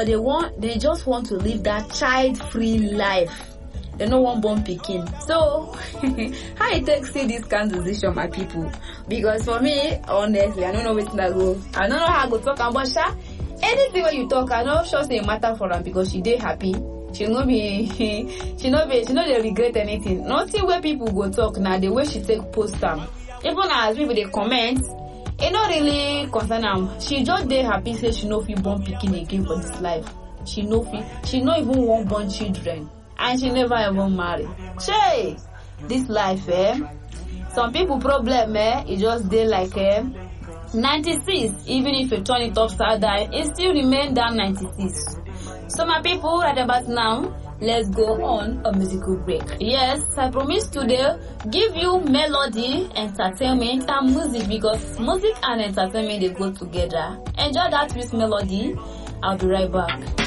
but they want they just want to live that child free life they no wan born pikin so how you take see this kind decision my people because for me honestly i no know wetin i go i no know how i go talk am but sha anything wey you talk i no sure say e matter for am because she dey happy she no be she no be she no dey regret anything nothing wey people go talk na the way she take post am even as people dey comment e no really concern am she just dey happy say she no fit born pikin again for this life she no fit she no even wan born children and she never even marry shey this life eh some people problem eh e just dey like eh 96 even if you turn it upside down e still remain that 96 so my people right about now let's go on a musical break yes i promise today give you melody entertainment and music because music and entertainment dey go together enjoy that with melody i'll be right back